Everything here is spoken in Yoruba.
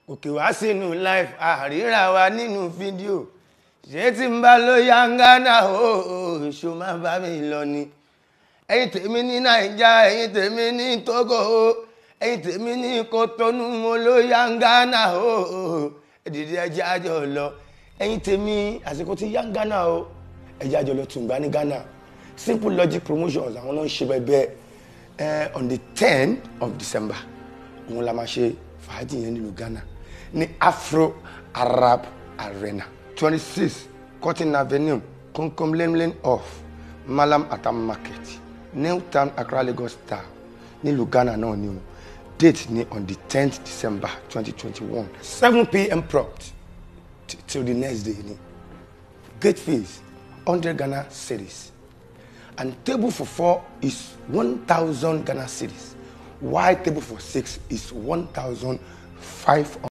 òkè wá sínú life àríra wa nínú fídíò ṣé tí n bá ló yangana o ṣó má bá mi lọ ni ẹ̀yin tèmi ní naija ẹ̀yin tèmi ní togo o ẹ̀yin tèmi ní kotonu mo ló yangana o ẹdìdí ẹjẹ àjọ lọ ẹ̀yin tèmi àsìkò tí yangana o ẹjẹ àjọ lọ tùǹgbà ní ghana simple logic promotions àwọn náà ń ṣe bẹbẹ ẹ on the ten of december òun la máa ṣe fàájì yẹn nílùú ghana ní afro arab arena twenty six cotton avenue konkom lane lane off malam atam market new town accra lagos star nílùú ghana náà ni o date ni on the tenth december twenty twenty one seven pm prompt t- till the next day ni gate fees hundred ghana cedis and table for four is one thousand ghana cedis while table for six is one thousand five hundred.